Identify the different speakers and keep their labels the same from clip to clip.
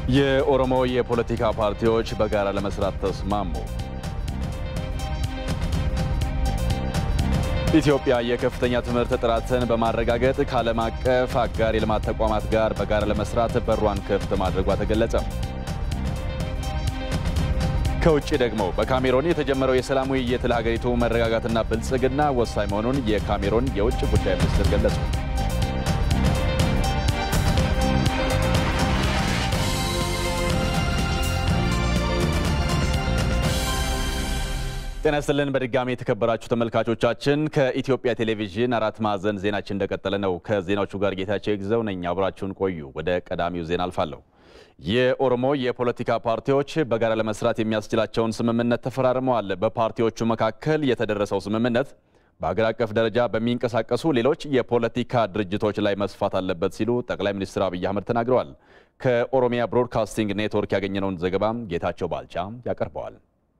Speaker 1: የኦሮሞ የፖለቲካ ፓርቲዎች በጋራ ለመስራት ተስማሙ። ኢትዮጵያ የከፍተኛ ትምህርት ጥራትን በማረጋገጥ ከዓለም አቀፍ አጋር የልማት ተቋማት ጋር በጋራ ለመስራት በሯን ክፍት ማድረጓ ተገለጸ። ከውጭ ደግሞ በካሜሮን የተጀመረው የሰላም ውይይት ለሀገሪቱ መረጋጋትና ብልጽግና ወሳኝ መሆኑን የካሜሮን የውጭ ጉዳይ ሚኒስትር ገለጹ። ጤና ይስጥልን በድጋሚ የተከበራችሁ ተመልካቾቻችን፣ ከኢትዮጵያ ቴሌቪዥን አራት ማዕዘን ዜናችን እንደቀጠለ ነው። ከዜናዎቹ ጋር ጌታቸው ይግዘው ነኝ። አብራችሁን ቆዩ። ወደ ቀዳሚው ዜና አልፋለሁ። የኦሮሞ የፖለቲካ ፓርቲዎች በጋራ ለመስራት የሚያስችላቸውን ስምምነት ተፈራርመዋል። በፓርቲዎቹ መካከል የተደረሰው ስምምነት በሀገር አቀፍ ደረጃ በሚንቀሳቀሱ ሌሎች የፖለቲካ ድርጅቶች ላይ መስፋት አለበት ሲሉ ጠቅላይ ሚኒስትር አብይ አህመድ ተናግረዋል። ከኦሮሚያ ብሮድካስቲንግ ኔትወርክ ያገኘነውን ዘገባ ጌታቸው ባልቻ ያቀርበዋል።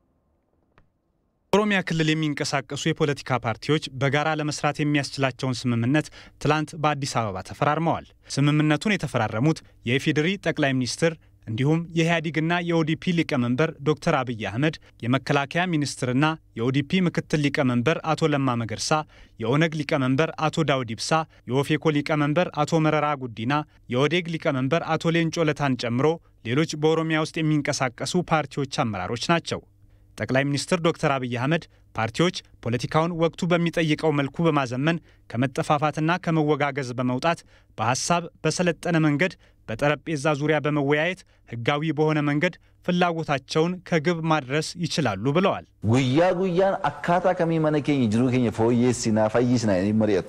Speaker 2: ኦሮሚያ ክልል የሚንቀሳቀሱ የፖለቲካ ፓርቲዎች በጋራ ለመስራት የሚያስችላቸውን ስምምነት ትላንት በአዲስ አበባ ተፈራርመዋል። ስምምነቱን የተፈራረሙት የኢፌዴሪ ጠቅላይ ሚኒስትር እንዲሁም የኢህአዴግና የኦዲፒ ሊቀመንበር ዶክተር አብይ አህመድ፣ የመከላከያ ሚኒስትርና የኦዲፒ ምክትል ሊቀመንበር አቶ ለማ መገርሳ፣ የኦነግ ሊቀመንበር አቶ ዳውድ ኢብሳ፣ የኦፌኮ ሊቀመንበር አቶ መረራ ጉዲና፣ የኦዴግ ሊቀመንበር አቶ ሌንጮ ለታን ጨምሮ ሌሎች በኦሮሚያ ውስጥ የሚንቀሳቀሱ ፓርቲዎች አመራሮች ናቸው። ጠቅላይ ሚኒስትር ዶክተር አብይ አህመድ ፓርቲዎች ፖለቲካውን ወቅቱ በሚጠይቀው መልኩ በማዘመን ከመጠፋፋትና ከመወጋገዝ በመውጣት በሀሳብ በሰለጠነ መንገድ በጠረጴዛ ዙሪያ በመወያየት ህጋዊ በሆነ መንገድ ፍላጎታቸውን ከግብ ማድረስ ይችላሉ ብለዋል።
Speaker 3: ጉያ ጉያን አካታ ከሚመነ ኬኝ ጅሩ ኬኝ ፎየሲና ፈይስና መሪያቱ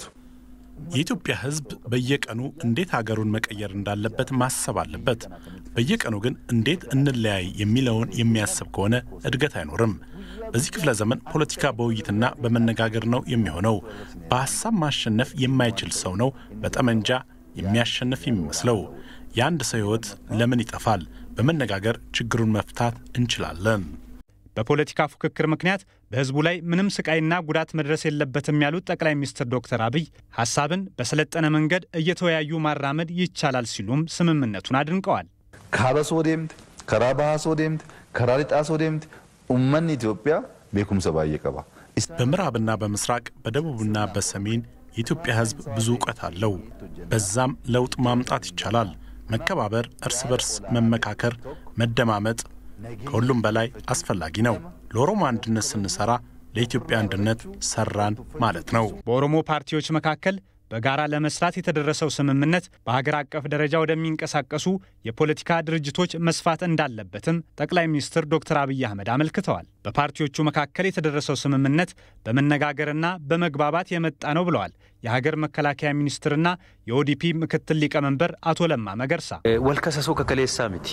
Speaker 4: የኢትዮጵያ ሕዝብ በየቀኑ እንዴት ሀገሩን መቀየር እንዳለበት ማሰብ አለበት። በየቀኑ ግን እንዴት እንለያይ የሚለውን የሚያስብ ከሆነ እድገት አይኖርም። በዚህ ክፍለ ዘመን ፖለቲካ በውይይትና በመነጋገር ነው የሚሆነው። በሀሳብ ማሸነፍ የማይችል ሰው ነው በጠመንጃ የሚያሸንፍ የሚመስለው። የአንድ ሰው ሕይወት ለምን ይጠፋል? በመነጋገር ችግሩን መፍታት እንችላለን።
Speaker 2: በፖለቲካ ፉክክር ምክንያት በህዝቡ ላይ ምንም ስቃይና ጉዳት መድረስ የለበትም ያሉት ጠቅላይ ሚኒስትር ዶክተር አብይ ሀሳብን በሰለጠነ መንገድ እየተወያዩ ማራመድ ይቻላል ሲሉም ስምምነቱን አድንቀዋል።
Speaker 3: ካበሶ ዴምት ከራ ባሃሶ ዴምት ከራ ሊጣሶ ዴምት ኡመን ኢትዮጵያ ቤኩምሰ ባየ ቀባ
Speaker 4: በምዕራብና በምስራቅ በደቡብና በሰሜን የኢትዮጵያ ህዝብ ብዙ እውቀት አለው። በዛም ለውጥ ማምጣት ይቻላል። መከባበር፣ እርስ በርስ መመካከር፣ መደማመጥ ከሁሉም በላይ አስፈላጊ ነው። ለኦሮሞ አንድነት ስንሰራ ለኢትዮጵያ አንድነት ሰራን ማለት ነው።
Speaker 2: በኦሮሞ ፓርቲዎች መካከል በጋራ ለመስራት የተደረሰው ስምምነት በሀገር አቀፍ ደረጃ ወደሚንቀሳቀሱ የፖለቲካ ድርጅቶች መስፋት እንዳለበትም ጠቅላይ ሚኒስትር ዶክተር አብይ አህመድ አመልክተዋል። በፓርቲዎቹ መካከል የተደረሰው ስምምነት በመነጋገርና በመግባባት የመጣ ነው ብለዋል የሀገር መከላከያ ሚኒስትርና የኦዲፒ ምክትል ሊቀመንበር አቶ ለማ መገርሳ።
Speaker 5: ወልከሰሶ ከከሌሳ ሚቲ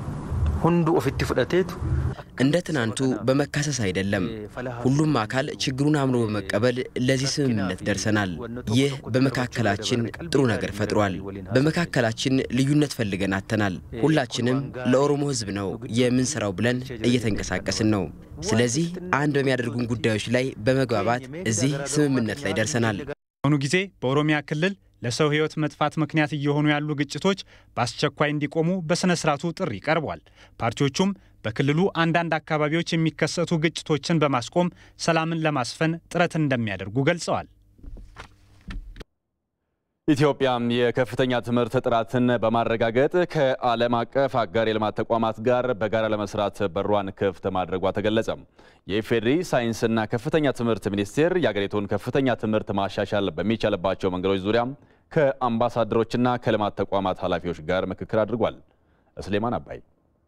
Speaker 5: ሁንዱ ኦፊtti ፍደቴቱ
Speaker 6: እንደ ትናንቱ በመካሰስ አይደለም። ሁሉም አካል ችግሩን አምኖ በመቀበል ለዚህ ስምምነት ደርሰናል። ይህ በመካከላችን ጥሩ ነገር ፈጥሯል። በመካከላችን ልዩነት ፈልገን አጥተናል። ሁላችንም ለኦሮሞ ሕዝብ ነው የምንሰራው ብለን እየተንቀሳቀስን ነው። ስለዚህ አንድ በሚያደርጉን ጉዳዮች ላይ በመግባባት እዚህ ስምምነት ላይ ደርሰናል።
Speaker 2: በአሁኑ ጊዜ በኦሮሚያ ክልል ለሰው ሕይወት መጥፋት ምክንያት እየሆኑ ያሉ ግጭቶች በአስቸኳይ እንዲቆሙ በሥነ ሥርዓቱ ጥሪ ቀርቧል። ፓርቲዎቹም በክልሉ አንዳንድ አካባቢዎች የሚከሰቱ ግጭቶችን በማስቆም ሰላምን ለማስፈን ጥረት እንደሚያደርጉ ገልጸዋል።
Speaker 1: ኢትዮጵያም የከፍተኛ ትምህርት ጥራትን በማረጋገጥ ከዓለም አቀፍ አጋር የልማት ተቋማት ጋር በጋራ ለመስራት በሯን ክፍት ማድረጓ ተገለጸ። የኢፌዴሪ ሳይንስና ከፍተኛ ትምህርት ሚኒስቴር የአገሪቱን ከፍተኛ ትምህርት ማሻሻል በሚቻልባቸው መንገዶች ዙሪያ ከአምባሳደሮችና ከልማት ተቋማት ኃላፊዎች ጋር ምክክር አድርጓል። እስሌማን አባይ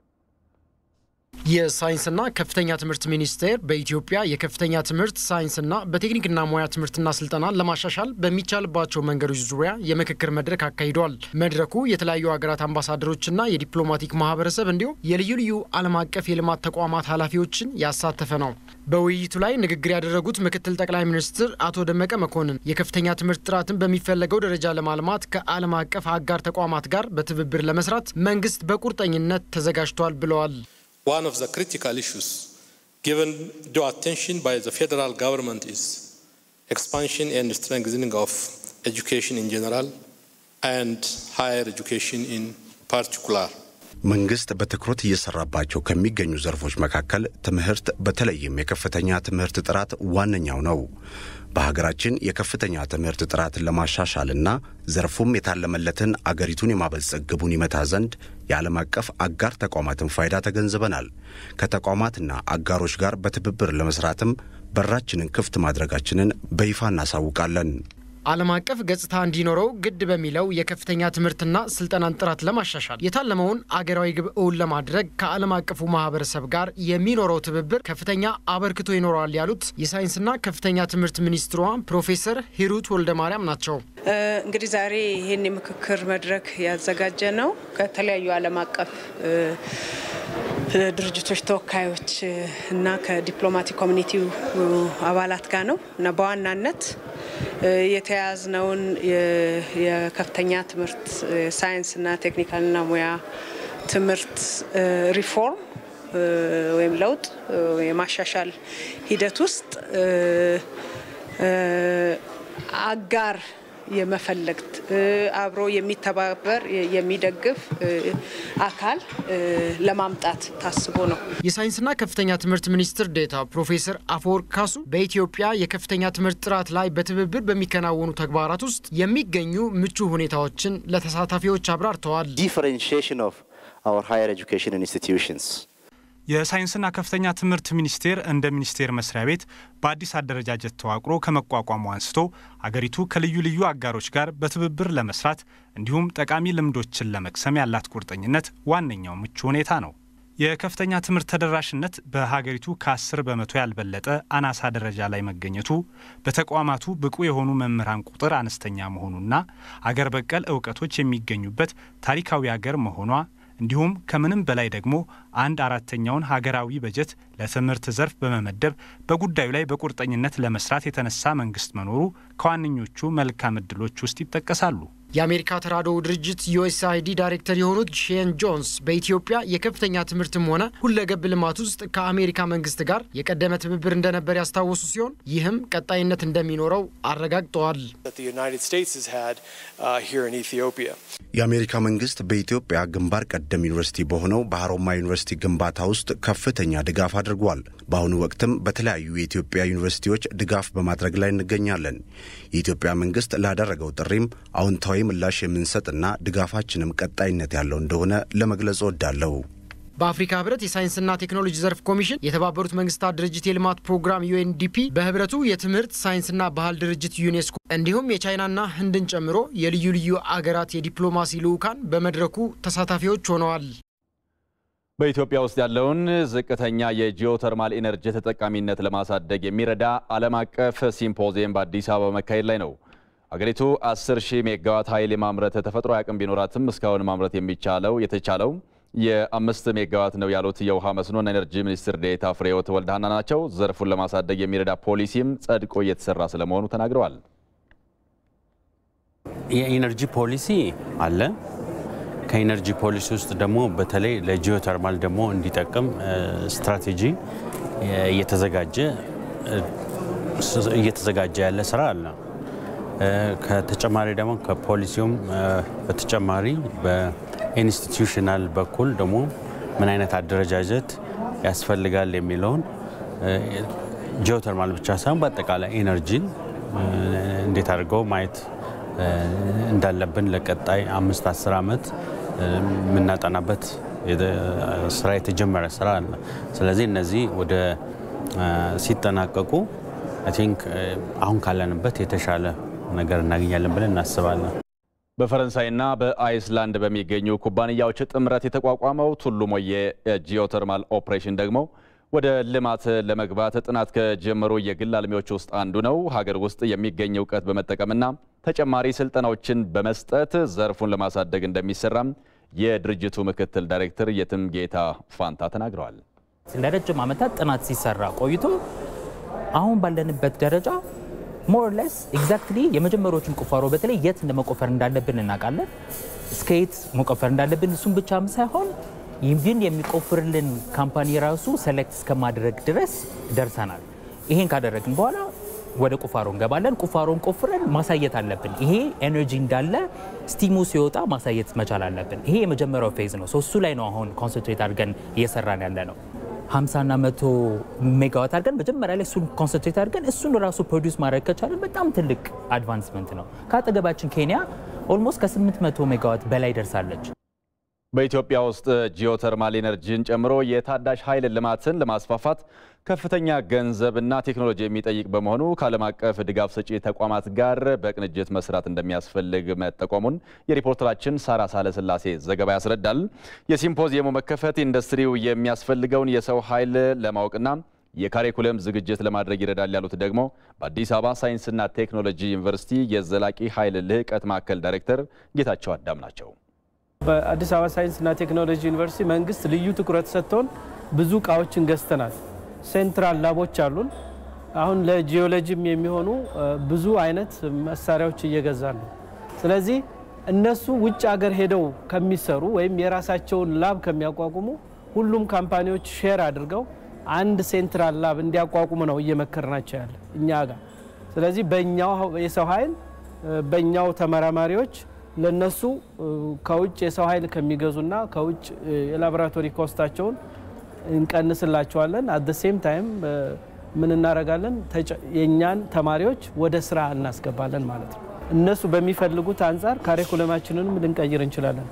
Speaker 7: የሳይንስና ከፍተኛ ትምህርት ሚኒስቴር በኢትዮጵያ የከፍተኛ ትምህርት ሳይንስና በቴክኒክና ሙያ ትምህርትና ስልጠና ለማሻሻል በሚቻልባቸው መንገዶች ዙሪያ የምክክር መድረክ አካሂዷል። መድረኩ የተለያዩ ሀገራት አምባሳደሮችና የዲፕሎማቲክ ማህበረሰብ እንዲሁም የልዩ ልዩ ዓለም አቀፍ የልማት ተቋማት ኃላፊዎችን ያሳተፈ ነው። በውይይቱ ላይ ንግግር ያደረጉት ምክትል ጠቅላይ ሚኒስትር አቶ ደመቀ መኮንን የከፍተኛ ትምህርት ጥራትን በሚፈለገው ደረጃ ለማልማት ከዓለም አቀፍ አጋር ተቋማት ጋር በትብብር ለመስራት መንግስት በቁርጠኝነት ተዘጋጅቷል ብለዋል።
Speaker 8: One of the critical issues given due attention by the federal government is expansion and strengthening of education in general and higher education in particular.
Speaker 9: መንግስት በትኩረት እየሰራባቸው ከሚገኙ ዘርፎች መካከል ትምህርት በተለይም የከፍተኛ ትምህርት ጥራት ዋነኛው ነው። በሀገራችን የከፍተኛ ትምህርት ጥራትን ለማሻሻልና ዘርፉም የታለመለትን አገሪቱን የማበልጸግ ግቡን ይመታ ዘንድ የዓለም አቀፍ አጋር ተቋማትን ፋይዳ ተገንዝበናል። ከተቋማትና አጋሮች ጋር በትብብር ለመስራትም በራችንን ክፍት ማድረጋችንን በይፋ እናሳውቃለን።
Speaker 7: ዓለም አቀፍ ገጽታ እንዲኖረው ግድ በሚለው የከፍተኛ ትምህርትና ስልጠናን ጥራት ለማሻሻል የታለመውን አገራዊ ግብ እውን ለማድረግ ከዓለም አቀፉ ማህበረሰብ ጋር የሚኖረው ትብብር ከፍተኛ አበርክቶ ይኖረዋል ያሉት የሳይንስና ከፍተኛ ትምህርት ሚኒስትሯ ፕሮፌሰር ሂሩት ወልደ ማርያም ናቸው።
Speaker 10: እንግዲህ ዛሬ ይህን የምክክር መድረክ ያዘጋጀ ነው ከተለያዩ ዓለም አቀፍ ድርጅቶች ተወካዮች እና ከዲፕሎማቲክ ኮሚኒቲው አባላት ጋር ነው እና በዋናነት የተያያዝነውን የከፍተኛ ትምህርት ሳይንስና ቴክኒካልና ሙያ ትምህርት ሪፎርም ወይም ለውጥ የማሻሻል ሂደት ውስጥ አጋር የመፈለግ አብሮ የሚተባበር የሚደግፍ አካል ለማምጣት ታስቦ ነው።
Speaker 7: የሳይንስና ከፍተኛ ትምህርት ሚኒስትር ዴታ ፕሮፌሰር አፈወርቅ ካሱ በኢትዮጵያ የከፍተኛ ትምህርት ጥራት ላይ በትብብር በሚከናወኑ ተግባራት ውስጥ የሚገኙ ምቹ ሁኔታዎችን ለተሳታፊዎች አብራርተዋል።
Speaker 11: ዲፈረንሺዬሽን ኦፍ አወር ሃየር ኤጁኬሽን ኢንስቲትዩሽንስ
Speaker 2: የሳይንስና ከፍተኛ ትምህርት ሚኒስቴር እንደ ሚኒስቴር መስሪያ ቤት በአዲስ አደረጃጀት ተዋቅሮ ከመቋቋሙ አንስቶ አገሪቱ ከልዩ ልዩ አጋሮች ጋር በትብብር ለመስራት እንዲሁም ጠቃሚ ልምዶችን ለመቅሰም ያላት ቁርጠኝነት ዋነኛው ምቹ ሁኔታ ነው። የከፍተኛ ትምህርት ተደራሽነት በሀገሪቱ ከ10 በመቶ ያልበለጠ አናሳ ደረጃ ላይ መገኘቱ፣ በተቋማቱ ብቁ የሆኑ መምህራን ቁጥር አነስተኛ መሆኑና አገር በቀል እውቀቶች የሚገኙበት ታሪካዊ አገር መሆኗ እንዲሁም ከምንም በላይ ደግሞ አንድ አራተኛውን ሀገራዊ በጀት ለትምህርት ዘርፍ በመመደብ በጉዳዩ ላይ በቁርጠኝነት ለመስራት የተነሳ መንግስት መኖሩ ከዋነኞቹ መልካም እድሎች ውስጥ ይጠቀሳሉ።
Speaker 7: የአሜሪካ ተራድኦ ድርጅት ዩኤስአይዲ ዳይሬክተር የሆኑት ሼን ጆንስ በኢትዮጵያ የከፍተኛ ትምህርትም ሆነ ሁለገብ ልማት ውስጥ ከአሜሪካ መንግስት ጋር የቀደመ ትብብር እንደነበር ያስታወሱ ሲሆን ይህም ቀጣይነት እንደሚኖረው አረጋግጠዋል።
Speaker 9: የአሜሪካ መንግስት በኢትዮጵያ ግንባር ቀደም ዩኒቨርሲቲ በሆነው በሀሮማያ ዩኒቨርሲቲ ግንባታ ውስጥ ከፍተኛ ድጋፍ አድርጓል። በአሁኑ ወቅትም በተለያዩ የኢትዮጵያ ዩኒቨርሲቲዎች ድጋፍ በማድረግ ላይ እንገኛለን። የኢትዮጵያ መንግስት ላደረገው ጥሪም አዎንታዊ ምላሽ የምንሰጥና ድጋፋችንም ቀጣይነት ያለው እንደሆነ ለመግለጽ እወዳለሁ።
Speaker 7: በአፍሪካ ህብረት የሳይንስና ቴክኖሎጂ ዘርፍ ኮሚሽን የተባበሩት መንግስታት ድርጅት የልማት ፕሮግራም ዩኤንዲፒ በህብረቱ የትምህርት ሳይንስና ባህል ድርጅት ዩኔስኮ እንዲሁም የቻይናና ህንድን ጨምሮ የልዩ ልዩ አገራት የዲፕሎማሲ ልዑካን በመድረኩ ተሳታፊዎች ሆነዋል።
Speaker 1: በኢትዮጵያ ውስጥ ያለውን ዝቅተኛ የጂኦተርማል ኢነርጂ ተጠቃሚነት ለማሳደግ የሚረዳ ዓለም አቀፍ ሲምፖዚየም በአዲስ አበባ መካሄድ ላይ ነው። አገሪቱ 10 ሺህ ሜጋዋት ኃይል የማምረት ተፈጥሮ አቅም ቢኖራትም እስካሁን ማምረት የሚቻለው የተቻለው የአምስት ሜጋዋት ነው ያሉት የውሃ መስኖና ኤነርጂ ሚኒስትር ዴኤታ ፍሬሕይወት ወልደሃና ናቸው። ዘርፉን ለማሳደግ የሚረዳ ፖሊሲም ጸድቆ እየተሰራ ስለመሆኑ ተናግረዋል።
Speaker 12: የኢነርጂ ፖሊሲ አለ። ከኢነርጂ ፖሊሲ ውስጥ ደግሞ በተለይ ለጂኦተርማል ደግሞ እንዲጠቅም ስትራቴጂ እየተዘጋጀ እየተዘጋጀ ያለ ስራ አለ። ከተጨማሪ ደግሞ ከፖሊሲውም በተጨማሪ በኢንስቲትዩሽናል በኩል ደግሞ ምን አይነት አደረጃጀት ያስፈልጋል የሚለውን ጂኦተርማል ብቻ ሳይሆን በአጠቃላይ ኢነርጂን እንዴት አድርገው ማየት እንዳለብን ለቀጣይ አምስት አስር ዓመት የምናጠናበት ስራ የተጀመረ ስራ አለ። ስለዚህ እነዚህ ወደ ሲጠናቀቁ አይ ቲንክ አሁን ካለንበት የተሻለ ነገር እናገኛለን ብለን እናስባለን።
Speaker 1: በፈረንሳይና በአይስላንድ በሚገኙ ኩባንያዎች ጥምረት የተቋቋመው ቱሉ ሞዬ ጂኦተርማል ኦፕሬሽን ደግሞ ወደ ልማት ለመግባት ጥናት ከጀመሩ የግል አልሚዎች ውስጥ አንዱ ነው። ሀገር ውስጥ የሚገኝ እውቀት በመጠቀምና ተጨማሪ ስልጠናዎችን በመስጠት ዘርፉን ለማሳደግ እንደሚሰራም የድርጅቱ ምክትል ዳይሬክተር የትም ጌታ ፋንታ ተናግረዋል።
Speaker 13: ለረጅም ዓመታት ጥናት ሲሰራ ቆይቶ አሁን ባለንበት ደረጃ ሞር ሌስ ኤግዛክትሊ የመጀመሪያዎቹን ቁፋሮ በተለይ የት እንደመቆፈር እንዳለብን እናውቃለን። እስከ የት መቆፈር እንዳለብን እሱም ብቻም ሳይሆን ይህን የሚቆፍርልን ካምፓኒ ራሱ ሰሌክት እስከማድረግ ድረስ ደርሰናል። ይሄን ካደረግን በኋላ ወደ ቁፋሮ እንገባለን። ቁፋሮን ቆፍረን ማሳየት አለብን። ይሄ ኤነርጂ እንዳለ ስቲሙ ሲወጣ ማሳየት መቻል አለብን። ይሄ የመጀመሪያው ፌዝ ነው። እሱ ላይ ነው አሁን ኮንሰንትሬት አድርገን እየሰራን ያለ ነው። 50ና መቶ ሜጋዋት አድርገን መጀመሪያ ላይ እሱን ኮንሰንትሬት አድርገን እሱን ራሱ ፕሮዲውስ ማድረግ ከቻለን በጣም ትልቅ አድቫንስመንት ነው። ከአጠገባችን ኬንያ ኦልሞስት ከ800 ሜጋዋት በላይ ደርሳለች።
Speaker 1: በኢትዮጵያ ውስጥ ጂኦተርማል ኤነርጂን ጨምሮ የታዳሽ ኃይል ልማትን ለማስፋፋት ከፍተኛ ገንዘብና ቴክኖሎጂ የሚጠይቅ በመሆኑ ከዓለም አቀፍ ድጋፍ ሰጪ ተቋማት ጋር በቅንጅት መስራት እንደሚያስፈልግ መጠቆሙን የሪፖርተራችን ሳራ ሳለስላሴ ዘገባ ያስረዳል። የሲምፖዚየሙ መከፈት ኢንዱስትሪው የሚያስፈልገውን የሰው ኃይል ለማወቅና የካሪኩለም ዝግጅት ለማድረግ ይረዳል ያሉት ደግሞ በአዲስ አበባ ሳይንስና ቴክኖሎጂ ዩኒቨርሲቲ የዘላቂ ኃይል ልህቀት ማዕከል ዳይሬክተር ጌታቸው አዳም ናቸው።
Speaker 14: በአዲስ አበባ ሳይንስና ቴክኖሎጂ ዩኒቨርሲቲ መንግስት ልዩ ትኩረት ሰጥቶን ብዙ እቃዎችን ገዝተናል። ሴንትራል ላቦች አሉን። አሁን ለጂኦሎጂም የሚሆኑ ብዙ አይነት መሳሪያዎች እየገዛን ነው። ስለዚህ እነሱ ውጭ ሀገር ሄደው ከሚሰሩ ወይም የራሳቸውን ላብ ከሚያቋቁሙ ሁሉም ካምፓኒዎች ሼር አድርገው አንድ ሴንትራል ላብ እንዲያቋቁሙ ነው እየመከርናቸው ያለ እኛ ጋር። ስለዚህ በእኛው የሰው ኃይል በእኛው ተመራማሪዎች ለነሱ ከውጭ የሰው ኃይል ከሚገዙና ከውጭ የላቦራቶሪ ኮስታቸውን እንቀንስላቸዋለን። አት ሴም ታይም ምን እናደርጋለን? የእኛን ተማሪዎች ወደ ስራ እናስገባለን ማለት ነው። እነሱ በሚፈልጉት አንጻር ካሪኩለማችንንም ልንቀይር እንችላለን።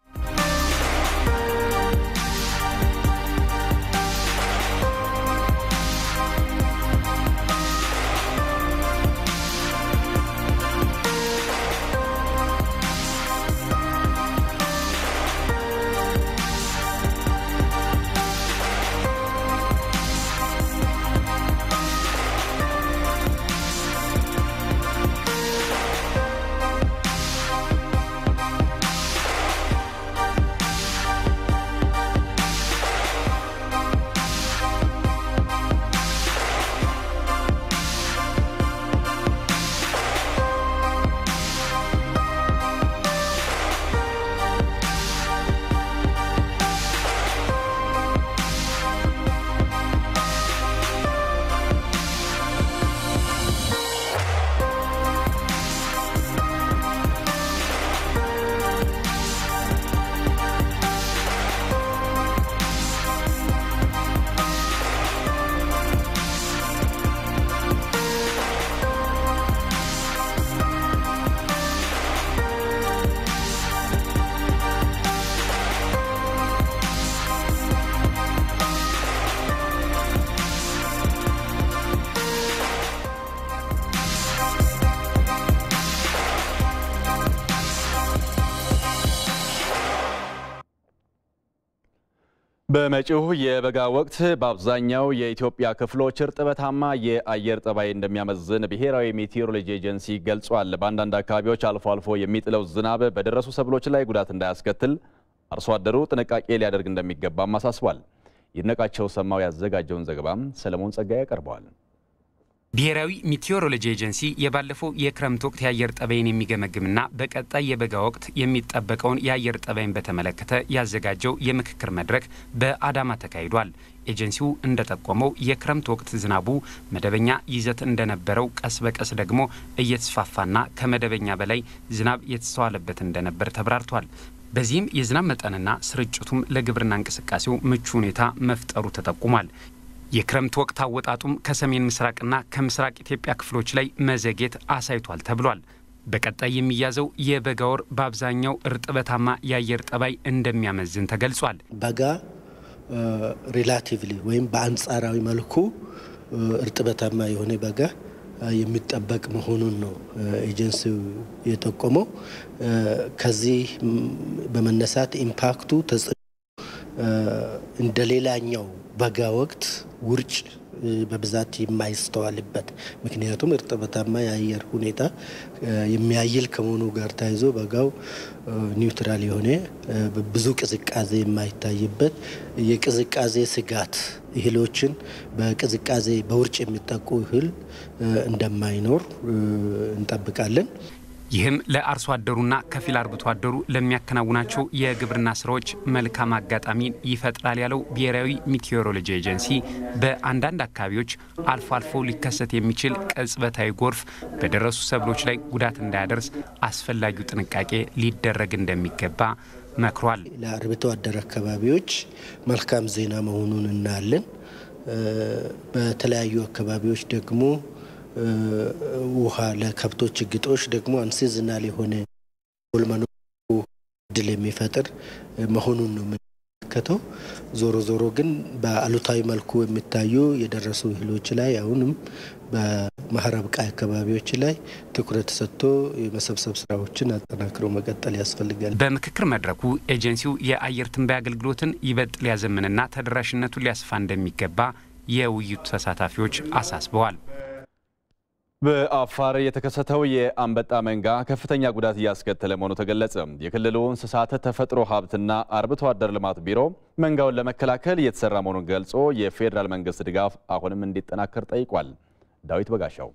Speaker 1: በመጪው የበጋ ወቅት በአብዛኛው የኢትዮጵያ ክፍሎች እርጥበታማ የአየር ጠባይ እንደሚያመዝን ብሔራዊ ሜቴሮሎጂ ኤጀንሲ ገልጿል። በአንዳንድ አካባቢዎች አልፎ አልፎ የሚጥለው ዝናብ በደረሱ ሰብሎች ላይ ጉዳት እንዳያስከትል አርሶ አደሩ ጥንቃቄ ሊያደርግ እንደሚገባም አሳስቧል። ይድነቃቸው ሰማው ያዘጋጀውን ዘገባም ሰለሞን ጸጋዬ ያቀርበዋል።
Speaker 15: ብሔራዊ ሚቴዎሮሎጂ ኤጀንሲ የባለፈው የክረምት ወቅት የአየር ጠባይን የሚገመግምና በቀጣይ የበጋ ወቅት የሚጠበቀውን የአየር ጠባይን በተመለከተ ያዘጋጀው የምክክር መድረክ በአዳማ ተካሂዷል። ኤጀንሲው እንደጠቆመው የክረምት ወቅት ዝናቡ መደበኛ ይዘት እንደነበረው ቀስ በቀስ ደግሞ እየተስፋፋና ከመደበኛ በላይ ዝናብ የተስተዋለበት እንደነበር ተብራርቷል። በዚህም የዝናብ መጠንና ስርጭቱም ለግብርና እንቅስቃሴው ምቹ ሁኔታ መፍጠሩ ተጠቁሟል። የክረምት ወቅት አወጣጡም ከሰሜን ምስራቅና ከምስራቅ ኢትዮጵያ ክፍሎች ላይ መዘግየት አሳይቷል ተብሏል። በቀጣይ የሚያዘው የበጋ ወር በአብዛኛው እርጥበታማ የአየር ጠባይ እንደሚያመዝን ተገልጿል።
Speaker 16: በጋ ሪላቲቭሊ ወይም በአንጻራዊ መልኩ እርጥበታማ የሆነ በጋ የሚጠበቅ መሆኑን ነው ኤጀንሲው የጠቆመው። ከዚህ በመነሳት ኢምፓክቱ ተጽዕኖ እንደ ሌላኛው በጋ ወቅት ውርጭ በብዛት የማይስተዋልበት ምክንያቱም እርጥበታማ የአየር ሁኔታ የሚያይል ከመሆኑ ጋር ተያይዞ በጋው ኒውትራል የሆነ ብዙ ቅዝቃዜ የማይታይበት የቅዝቃዜ ስጋት እህሎችን በቅዝቃዜ በውርጭ የሚጠቁ እህል እንደማይኖር እንጠብቃለን።
Speaker 15: ይህም ለአርሶ አደሩና ከፊል አርብቶ አደሩ ለሚያከናውናቸው የግብርና ስራዎች መልካም አጋጣሚ ይፈጥራል ያለው ብሔራዊ ሚቴዎሮሎጂ ኤጀንሲ በአንዳንድ አካባቢዎች አልፎ አልፎ ሊከሰት የሚችል ቅጽበታዊ ጎርፍ በደረሱ ሰብሎች ላይ ጉዳት እንዳያደርስ አስፈላጊው ጥንቃቄ ሊደረግ እንደሚገባ መክሯል።
Speaker 16: ለአርብቶ አደር አካባቢዎች መልካም ዜና መሆኑን እናያለን። በተለያዩ አካባቢዎች ደግሞ ውሃ ለከብቶች ግጦሽ ደግሞ አንሲዝናል የሆነ መኖ እድል የሚፈጥር መሆኑን ነው የምንመለከተው። ዞሮ ዞሮ ግን በአሉታዊ መልኩ የሚታዩ የደረሱ እህሎች ላይ አሁንም በመኸር አብቃይ አካባቢዎች ላይ ትኩረት ሰጥቶ የመሰብሰብ ስራዎችን አጠናክሮ መቀጠል ያስፈልጋል።
Speaker 15: በምክክር መድረኩ ኤጀንሲው የአየር ትንበያ አገልግሎትን ይበልጥ ሊያዘምንና ተደራሽነቱን ሊያስፋ እንደሚገባ የውይይቱ ተሳታፊዎች አሳስበዋል።
Speaker 1: በአፋር የተከሰተው የአንበጣ መንጋ ከፍተኛ ጉዳት እያስከተለ መሆኑ ተገለጸ። የክልሉ እንስሳት ተፈጥሮ ሀብትና አርብቶ አደር ልማት ቢሮ መንጋውን ለመከላከል እየተሰራ መሆኑን ገልጾ የፌዴራል መንግስት ድጋፍ አሁንም እንዲጠናከር ጠይቋል። ዳዊት በጋሻው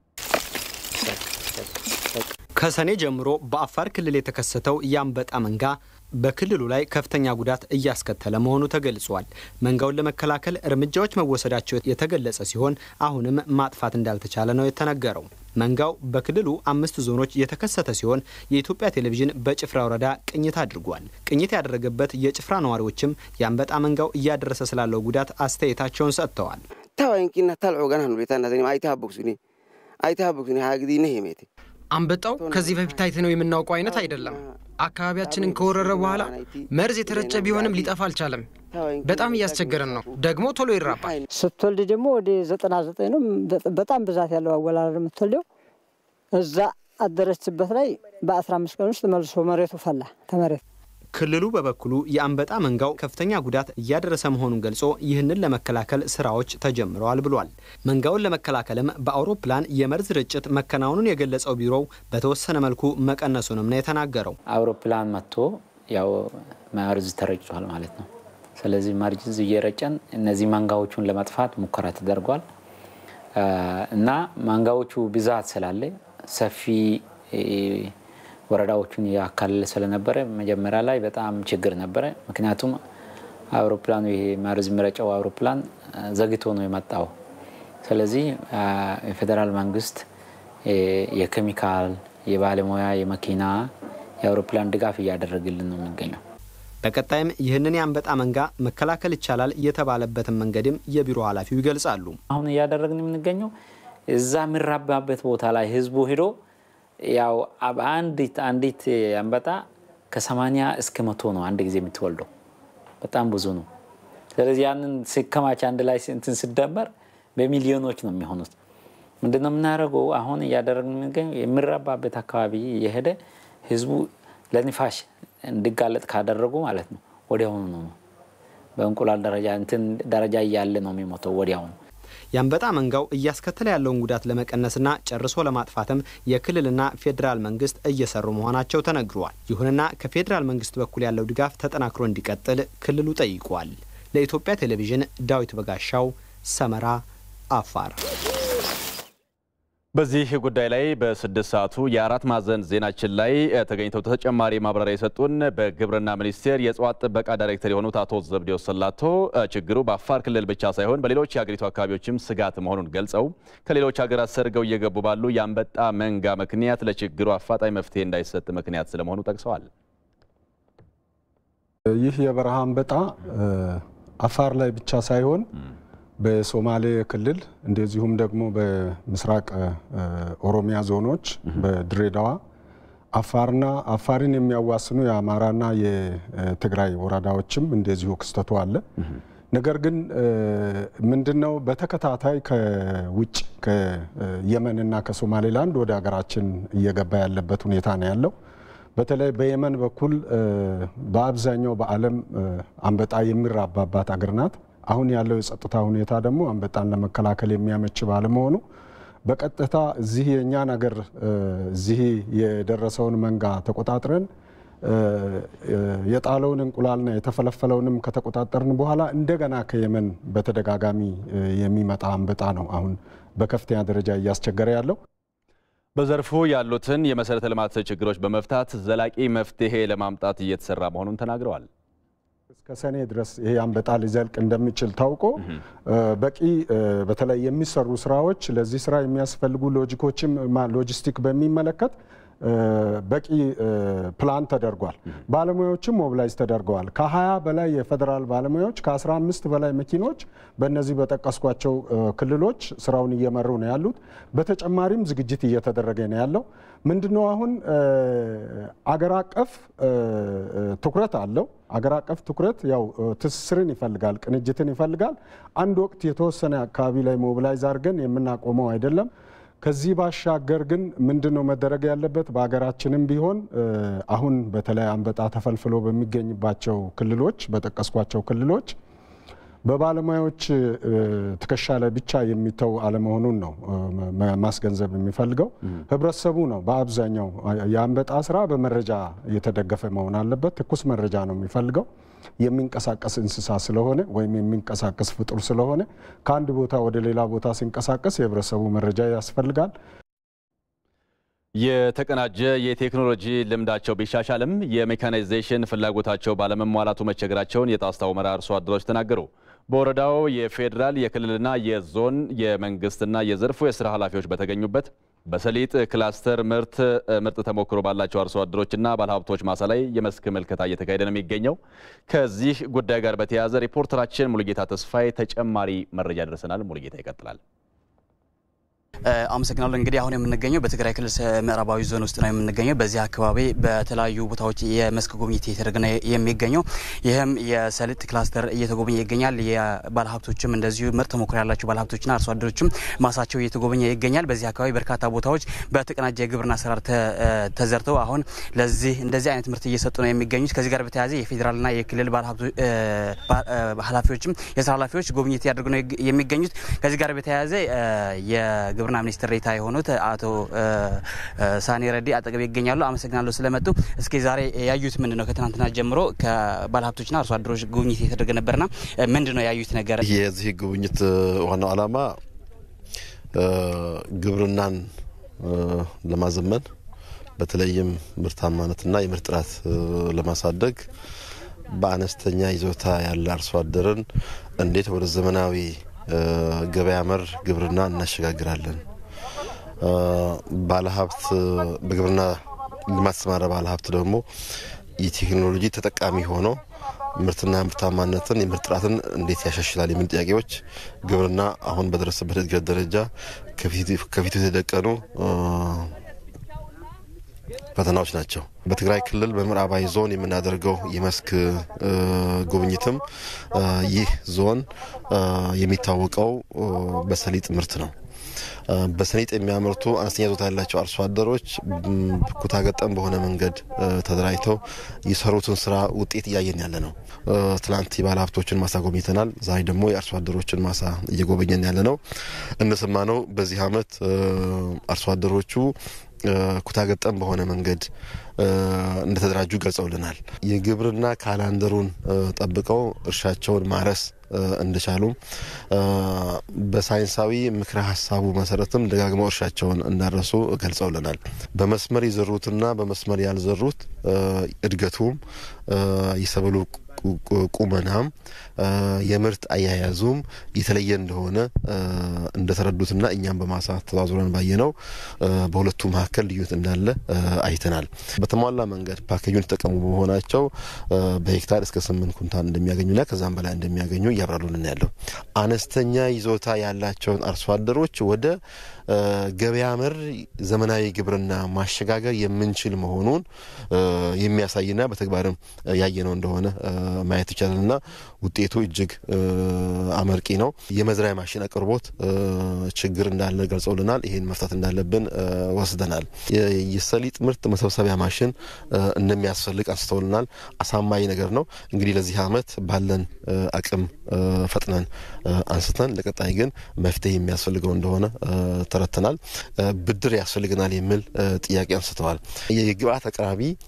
Speaker 17: ከሰኔ ጀምሮ በአፋር ክልል የተከሰተው የአንበጣ መንጋ በክልሉ ላይ ከፍተኛ ጉዳት እያስከተለ መሆኑ ተገልጿል። መንጋውን ለመከላከል እርምጃዎች መወሰዳቸው የተገለጸ ሲሆን አሁንም ማጥፋት እንዳልተቻለ ነው የተነገረው። መንጋው በክልሉ አምስት ዞኖች የተከሰተ ሲሆን የኢትዮጵያ ቴሌቪዥን በጭፍራ ወረዳ ቅኝት አድርጓል። ቅኝት ያደረገበት የጭፍራ ነዋሪዎችም የአንበጣ መንጋው እያደረሰ ስላለው ጉዳት አስተያየታቸውን ሰጥተዋል።
Speaker 18: ታዋንኪና ታልዖ ገና ሁኔታ አይታቦክሱኒ አይታቦክሱኒ ሀግዲነ ሄሜቴ
Speaker 7: አንበጣው ከዚህ በፊት አይተነው የምናውቀው አይነት አይደለም። አካባቢያችንን ከወረረ በኋላ መርዝ የተረጨ ቢሆንም ሊጠፋ አልቻለም። በጣም እያስቸገረን ነው። ደግሞ ቶሎ ይራባል።
Speaker 19: ስትወልድ ደግሞ ወደ ዘጠና ዘጠኝ ነው በጣም ብዛት ያለው አወላለድ የምትወልደው እዛ አደረችበት ላይ በአስራ አምስት ቀን ውስጥ መልሶ መሬቱ ፈላ ተመሬት
Speaker 17: ክልሉ በበኩሉ የአንበጣ መንጋው ከፍተኛ ጉዳት እያደረሰ መሆኑን ገልጾ ይህንን ለመከላከል ስራዎች ተጀምረዋል ብሏል። መንጋውን ለመከላከልም በአውሮፕላን የመርዝ ርጭት መከናወኑን የገለጸው ቢሮው በተወሰነ መልኩ መቀነሱንም ነው የተናገረው።
Speaker 20: አውሮፕላን መጥቶ ያው መርዝ ተረጭቷል ማለት ነው። ስለዚህ መርዝ እየረጨን እነዚህ መንጋዎቹን ለመጥፋት ሙከራ ተደርጓል እና መንጋዎቹ ብዛት ስላለ ሰፊ ወረዳዎቹን ያካለለ ስለነበረ መጀመሪያ ላይ በጣም ችግር ነበረ። ምክንያቱም አውሮፕላኑ ይሄ መርዝ የሚረጨው አውሮፕላን ዘግቶ ነው የመጣው። ስለዚህ የፌዴራል መንግስት የኬሚካል፣ የባለሙያ፣ የመኪና፣ የአውሮፕላን ድጋፍ እያደረግልን ነው የሚገኘው።
Speaker 17: በቀጣይም ይህንን የአንበጣ መንጋ መከላከል ይቻላል የተባለበትን መንገድም የቢሮ ኃላፊው ይገልጻሉ።
Speaker 20: አሁን እያደረግን የምንገኘው እዛ የሚራባበት ቦታ ላይ ህዝቡ ሂዶ ያው አንዲት አንዲት አንበጣ ከሰማኒያ እስከ መቶ ነው አንድ ጊዜ የምትወልደው። በጣም ብዙ ነው። ስለዚህ ያንን ሲከማች አንድ ላይ እንትን ሲደመር በሚሊዮኖች ነው የሚሆኑት። ምንድነው የምናደርገው? አሁን እያደረግን የሚገኘው የሚራባበት አካባቢ የሄደ ህዝቡ ለንፋሽ እንዲጋለጥ ካደረጉ ማለት ነው ወዲያውኑ ነው በእንቁላል ደረጃ እንትን ደረጃ እያለ ነው የሚሞተው ወዲያውኑ።
Speaker 17: የአንበጣ መንጋው እያስከተለ ያለውን ጉዳት ለመቀነስና ጨርሶ ለማጥፋትም የክልልና ፌዴራል መንግስት እየሰሩ መሆናቸው ተነግሯል። ይሁንና ከፌዴራል መንግስት በኩል ያለው ድጋፍ ተጠናክሮ እንዲቀጥል ክልሉ ጠይቋል። ለኢትዮጵያ ቴሌቪዥን ዳዊት በጋሻው ሰመራ፣ አፋር።
Speaker 1: በዚህ ጉዳይ ላይ በስድስት ሰዓቱ የአራት ማዕዘን ዜናችን ላይ ተገኝተው ተጨማሪ ማብራሪያ የሰጡን በግብርና ሚኒስቴር የእጽዋት ጥበቃ ዳይሬክተር የሆኑት አቶ ዘብዴዎስ ሰላቶ ችግሩ በአፋር ክልል ብቻ ሳይሆን በሌሎች የሀገሪቱ አካባቢዎችም ስጋት መሆኑን ገልጸው ከሌሎች ሀገራት ሰርገው እየገቡ ባሉ የአንበጣ መንጋ ምክንያት ለችግሩ አፋጣኝ መፍትሄ እንዳይሰጥ ምክንያት ስለመሆኑ ጠቅሰዋል።
Speaker 21: ይህ የበረሃ አንበጣ አፋር ላይ ብቻ ሳይሆን በሶማሌ ክልል እንደዚሁም ደግሞ በምስራቅ ኦሮሚያ ዞኖች በድሬዳዋ አፋርና አፋርን የሚያዋስኑ የአማራና የትግራይ ወረዳዎችም እንደዚሁ ክስተቱ አለ። ነገር ግን ምንድነው በተከታታይ ከውጭ ከየመንና ከሶማሌላንድ ወደ ሀገራችን እየገባ ያለበት ሁኔታ ነው ያለው። በተለይ በየመን በኩል በአብዛኛው በዓለም አንበጣ የሚራባባት አገር ናት። አሁን ያለው የጸጥታ ሁኔታ ደግሞ አንበጣን ለመከላከል የሚያመች ባለመሆኑ በቀጥታ እዚህ የእኛን አገር እዚህ የደረሰውን መንጋ ተቆጣጥረን የጣለውን እንቁላልና የተፈለፈለውንም ከተቆጣጠርን በኋላ እንደገና ከየመን በተደጋጋሚ የሚመጣ አንበጣ ነው አሁን በከፍተኛ ደረጃ እያስቸገረ ያለው።
Speaker 1: በዘርፉ ያሉትን የመሰረተ ልማት ችግሮች በመፍታት ዘላቂ መፍትሄ ለማምጣት እየተሰራ መሆኑን ተናግረዋል።
Speaker 21: እስከ ሰኔ ድረስ ይሄ አንበጣ ሊዘልቅ እንደሚችል ታውቆ በቂ በተለይ የሚሰሩ ስራዎች ለዚህ ስራ የሚያስፈልጉ ሎጂኮችም ሎጂስቲክ በሚመለከት በቂ ፕላን ተደርጓል። ባለሙያዎችም ሞቢላይዝ ተደርገዋል። ከ20 በላይ የፌዴራል ባለሙያዎች ከ15 በላይ መኪኖች በእነዚህ በጠቀስኳቸው ክልሎች ስራውን እየመሩ ነው ያሉት። በተጨማሪም ዝግጅት እየተደረገ ነው ያለው። ምንድነው አሁን አገር አቀፍ ትኩረት አለው። አገር አቀፍ ትኩረት ያው ትስስርን ይፈልጋል፣ ቅንጅትን ይፈልጋል። አንድ ወቅት የተወሰነ አካባቢ ላይ ሞቢላይዝ አድርገን የምናቆመው አይደለም። ከዚህ ባሻገር ግን ምንድን ነው መደረግ ያለበት? በሀገራችንም ቢሆን አሁን በተለይ አንበጣ ተፈልፍሎ በሚገኝባቸው ክልሎች በጠቀስኳቸው ክልሎች በባለሙያዎች ትከሻ ላይ ብቻ የሚተው አለመሆኑን ነው ማስገንዘብ የሚፈልገው። ህብረተሰቡ ነው በአብዛኛው የአንበጣ ስራ በመረጃ የተደገፈ መሆን አለበት። ትኩስ መረጃ ነው የሚፈልገው። የሚንቀሳቀስ እንስሳ ስለሆነ ወይም የሚንቀሳቀስ ፍጡር ስለሆነ ከአንድ ቦታ ወደ ሌላ ቦታ ሲንቀሳቀስ የህብረተሰቡ መረጃ ያስፈልጋል።
Speaker 1: የተቀናጀ የቴክኖሎጂ ልምዳቸው ቢሻሻልም የሜካናይዜሽን ፍላጎታቸው ባለመሟላቱ መቸገራቸውን የጣስታ ሁመራ አርሶ አደሮች ተናገሩ። በወረዳው የፌዴራል የክልልና የዞን የመንግስትና የዘርፉ የስራ ኃላፊዎች በተገኙበት በሰሊጥ ክላስተር ምርት ምርጥ ተሞክሮ ባላቸው አርሶ አደሮችና ባለሀብቶች ማሳ ላይ የመስክ ምልከታ እየተካሄደ ነው የሚገኘው። ከዚህ ጉዳይ ጋር በተያያዘ ሪፖርተራችን ሙሉጌታ ተስፋዬ ተጨማሪ መረጃ ደርሰናል። ሙሉጌታ ይቀጥላል።
Speaker 3: አመሰግናለሁ። እንግዲህ አሁን የምንገኘው በትግራይ ክልል ምዕራባዊ ዞን ውስጥ ነው የምንገኘው። በዚህ አካባቢ በተለያዩ ቦታዎች የመስክ ጉብኝት እየተደረገ ነው የሚገኘው። ይህም የሰሊጥ ክላስተር እየተጎበኘ ይገኛል። የባለሀብቶችም እንደዚሁ ምርጥ ተሞክሮ ያላቸው ባለሀብቶችና አርሶ አደሮችም ማሳቸው እየተጎበኘ ይገኛል። በዚህ አካባቢ በርካታ ቦታዎች በተቀናጀ የግብርና አሰራር ተዘርተው አሁን ለዚህ እንደዚህ አይነት ምርት እየሰጡ ነው የሚገኙት። ከዚህ ጋር በተያያዘ የፌዴራልና የክልል ኃላፊዎችም የስራ ኃላፊዎች ጉብኝት እያደረጉ ነው የሚገኙት። ከዚህ ጋር በተያያዘ የግብርና ሚኒስትር ዴኤታ የሆኑት አቶ ሳኔ ረዲ አጠገብ ይገኛሉ። አመሰግናለሁ ስለመጡ። እስኪ ዛሬ ያዩት ምንድን ነው? ከትናንትና ጀምሮ ከባለሀብቶችና አርሶ አደሮች ጉብኝት የተደረገ ነበርና ምንድን ነው ያዩት ነገር?
Speaker 22: የዚህ ጉብኝት ዋናው ዓላማ ግብርናን ለማዘመን በተለይም ምርታማነትና የምርት ጥራት ለማሳደግ በአነስተኛ ይዞታ ያለ አርሶ አደርን እንዴት ወደ ዘመናዊ ገበያ መር ግብርና እናሸጋግራለን። ባለሀብት በግብርና ልማት ተሰማራ ባለሀብት ደግሞ የቴክኖሎጂ ተጠቃሚ ሆኖ ምርትና ምርታማነትን የምርት ጥራትን እንዴት ያሻሽላል የሚል ጥያቄዎች ግብርና አሁን በደረሰበት እድገት ደረጃ ከፊቱ የተደቀኑ ፈተናዎች ናቸው። በትግራይ ክልል በምዕራባዊ ዞን የምናደርገው የመስክ ጉብኝትም ይህ ዞን የሚታወቀው በሰሊጥ ምርት ነው። በሰሊጥ የሚያመርቱ አነስተኛ ዞታ ያላቸው አርሶ አደሮች ኩታ ገጠም በሆነ መንገድ ተደራጅተው የሰሩትን ስራ ውጤት እያየን ያለ ነው። ትላንት የባለ ሀብቶችን ማሳ ጎብኝተናል። ዛሬ ደግሞ የአርሶ አደሮችን ማሳ እየጎበኘን ያለ ነው። እንደሰማነው በዚህ አመት አርሶ አደሮቹ ኩታ ገጠም በሆነ መንገድ እንደተደራጁ ገልጸውልናል። የግብርና ካላንደሩን ጠብቀው እርሻቸውን ማረስ እንደቻሉም በሳይንሳዊ ምክረ ሀሳቡ መሰረትም ደጋግመው እርሻቸውን እንዳረሱ ገልጸውልናል። በመስመር የዘሩትና በመስመር ያልዘሩት እድገቱም የሰብሉ ቁመናም የምርት አያያዙም የተለየ እንደሆነ እንደተረዱትና እኛም በማሳ ተዛዙረን ባየነው በሁለቱ መካከል ልዩነት እንዳለ አይተናል። በተሟላ መንገድ ፓኬጁን የተጠቀሙ በመሆናቸው በሄክታር እስከ ስምንት ኩንታል እንደሚያገኙና ከዛም በላይ እንደሚያገኙ እያብራሩልን ያለው አነስተኛ ይዞታ ያላቸውን አርሶ አደሮች ወደ ገበያ መር ዘመናዊ ግብርና ማሸጋገር የምንችል መሆኑን የሚያሳይና በተግባርም ያየነው እንደሆነ ማየት ይቻላልና ውጤቱ እጅግ አመርቂ ነው። የመዝሪያ ማሽን አቅርቦት ችግር እንዳለ ገልጸውልናል። ይህን መፍታት እንዳለብን ወስደናል። የሰሊጥ ምርት መሰብሰቢያ ማሽን እንደሚያስፈልግ አንስተውልናል። አሳማኝ ነገር ነው። እንግዲህ ለዚህ አመት ባለን አቅም ፈጥነን አንስተን ለቀጣይ ግን መፍትሄ የሚያስፈልገው እንደሆነ ተረድተናል። ብድር ያስፈልገናል የሚል ጥያቄ አንስተዋል። የግብአት አቅራቢ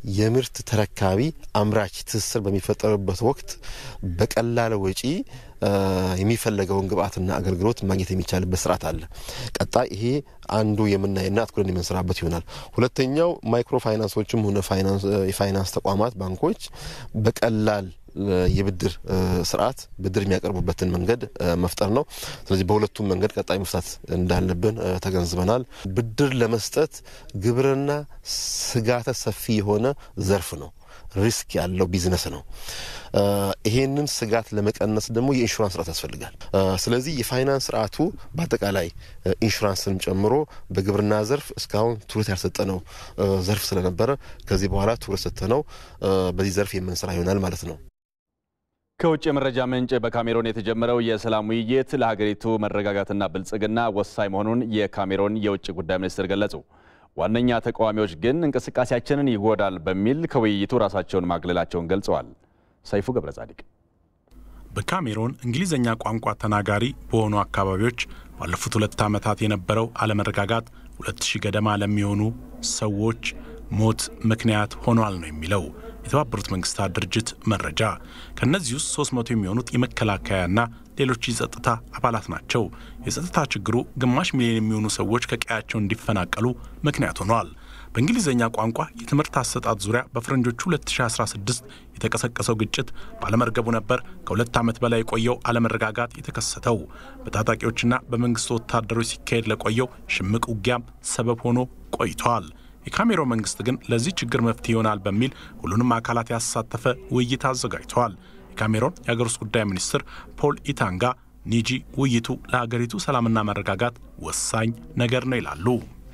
Speaker 22: የምርት ተረካቢ አምራች ትስስር በሚፈጠርበት ወቅት በቀላል ወጪ የሚፈለገውን ግብአትና አገልግሎት ማግኘት የሚቻልበት ስርዓት አለ። ቀጣይ ይሄ አንዱ የምናይና አትኩረን የምንሰራበት ይሆናል። ሁለተኛው ማይክሮ ፋይናንሶችም ሆነ የፋይናንስ ተቋማት ባንኮች በቀላል የብድር ስርዓት ብድር የሚያቀርቡበትን መንገድ መፍጠር ነው። ስለዚህ በሁለቱም መንገድ ቀጣይ መፍታት እንዳለብን ተገንዝበናል። ብድር ለመስጠት ግብርና ስጋተ ሰፊ የሆነ ዘርፍ ነው። ሪስክ ያለው ቢዝነስ ነው። ይሄንን ስጋት ለመቀነስ ደግሞ የኢንሹራንስ ስርዓት ያስፈልጋል። ስለዚህ የፋይናንስ ስርዓቱ በአጠቃላይ ኢንሹራንስንም ጨምሮ በግብርና ዘርፍ እስካሁን ትኩረት ያልሰጠነው ዘርፍ ስለነበረ ከዚህ በኋላ ትኩረት ሰጥተነው በዚህ ዘርፍ የምንሰራ ይሆናል ማለት ነው።
Speaker 1: ከውጭ የመረጃ ምንጭ በካሜሮን የተጀመረው የሰላም ውይይት ለሀገሪቱ መረጋጋትና ብልጽግና ወሳኝ መሆኑን የካሜሮን የውጭ ጉዳይ ሚኒስትር ገለጹ። ዋነኛ ተቃዋሚዎች ግን እንቅስቃሴያችንን ይጎዳል በሚል ከውይይቱ ራሳቸውን ማግለላቸውን ገልጸዋል። ሰይፉ ገብረ ጻዲቅ
Speaker 4: በካሜሮን እንግሊዝኛ ቋንቋ ተናጋሪ በሆኑ አካባቢዎች ባለፉት ሁለት ዓመታት የነበረው አለመረጋጋት ሁለት ሺህ ገደማ ለሚሆኑ ሰዎች ሞት ምክንያት ሆኗል ነው የሚለው የተባበሩት መንግስታት ድርጅት መረጃ። ከእነዚህ ውስጥ 300 የሚሆኑት የመከላከያና ሌሎች የጸጥታ አባላት ናቸው። የጸጥታ ችግሩ ግማሽ ሚሊዮን የሚሆኑ ሰዎች ከቀያቸው እንዲፈናቀሉ ምክንያት ሆኗል። በእንግሊዝኛ ቋንቋ የትምህርት አሰጣጥ ዙሪያ በፈረንጆቹ 2016 የተቀሰቀሰው ግጭት ባለመርገቡ ነበር ከሁለት ዓመት በላይ የቆየው አለመረጋጋት የተከሰተው። በታጣቂዎችና በመንግስት ወታደሮች ሲካሄድ ለቆየው ሽምቅ ውጊያም ሰበብ ሆኖ ቆይተዋል። የካሜሮን መንግስት ግን ለዚህ ችግር መፍትሄ ይሆናል በሚል ሁሉንም አካላት ያሳተፈ ውይይት አዘጋጅተዋል። የካሜሮን የሀገር ውስጥ ጉዳይ ሚኒስትር ፖል ኢታንጋ ኒጂ ውይይቱ ለሀገሪቱ ሰላምና መረጋጋት ወሳኝ ነገር ነው ይላሉ።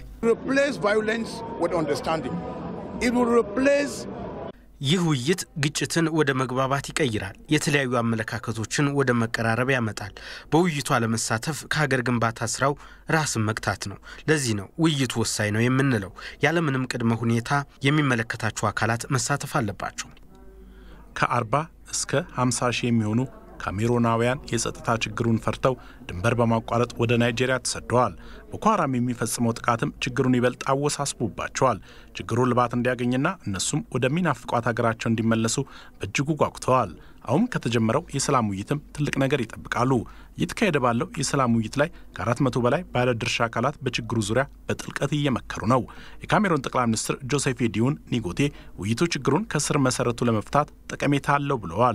Speaker 5: ይህ ውይይት ግጭትን ወደ መግባባት ይቀይራል። የተለያዩ አመለካከቶችን ወደ መቀራረብ ያመጣል። በውይይቱ አለመሳተፍ ከሀገር ግንባታ ስራው ራስን መግታት ነው። ለዚህ ነው ውይይቱ ወሳኝ ነው የምንለው። ያለምንም ቅድመ ሁኔታ የሚመለከታቸው አካላት መሳተፍ አለባቸው።
Speaker 4: ከ40 እስከ 50 ሺህ የሚሆኑ ካሜሮናውያን የጸጥታ ችግሩን ፈርተው ድንበር በማቋረጥ ወደ ናይጄሪያ ተሰደዋል። ቦኮ ሃራም የሚፈጽመው ጥቃትም ችግሩን ይበልጥ አወሳስቦባቸዋል። ችግሩ ልባት እንዲያገኝና እነሱም ወደሚናፍቋት ሀገራቸው እንዲመለሱ በእጅጉ ጓጉተዋል። አሁን ከተጀመረው የሰላም ውይይትም ትልቅ ነገር ይጠብቃሉ። እየተካሄደ ባለው የሰላም ውይይት ላይ ከአራት መቶ በላይ ባለድርሻ አካላት በችግሩ ዙሪያ በጥልቀት እየመከሩ ነው። የካሜሮን ጠቅላይ ሚኒስትር ጆሴፍ ዲዩን ኒጎቴ ውይይቱ ችግሩን ከስር መሰረቱ ለመፍታት ጠቀሜታ አለው ብለዋል።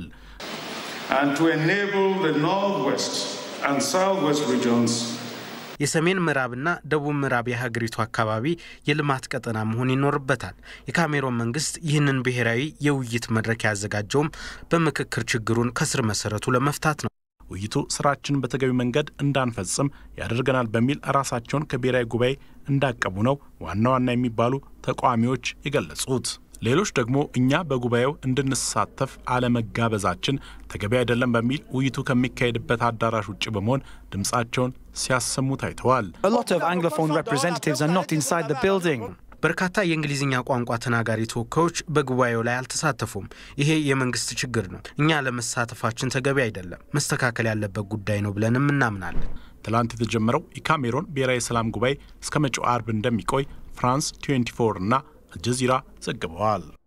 Speaker 5: የሰሜን ምዕራብና ደቡብ ምዕራብ የሀገሪቱ አካባቢ የልማት ቀጠና መሆን ይኖርበታል። የካሜሮን መንግስት ይህንን ብሔራዊ የውይይት መድረክ ያዘጋጀውም በምክክር ችግሩን ከስር መሰረቱ ለመፍታት ነው።
Speaker 4: ውይይቱ ስራችንን በተገቢ መንገድ እንዳንፈጽም ያደርገናል በሚል ራሳቸውን ከብሔራዊ ጉባኤ እንዳቀቡ ነው ዋና ዋና የሚባሉ ተቃዋሚዎች የገለጹት። ሌሎች ደግሞ እኛ በጉባኤው እንድንሳተፍ አለመጋበዛችን ተገቢ አይደለም በሚል ውይይቱ ከሚካሄድበት አዳራሽ ውጭ በመሆን ድምፃቸውን ሲያሰሙ ታይተዋል።
Speaker 5: በርካታ የእንግሊዝኛ ቋንቋ ተናጋሪ ተወካዮች በጉባኤው ላይ አልተሳተፉም። ይሄ የመንግስት ችግር ነው። እኛ ለመሳተፋችን ተገቢ አይደለም፣ መስተካከል ያለበት ጉዳይ ነው ብለንም እናምናለን።
Speaker 4: ትላንት የተጀመረው የካሜሮን ብሔራዊ ሰላም ጉባኤ እስከ መጪው አርብ እንደሚቆይ ፍራንስ 24 እና አልጀዚራ ዘግበዋል።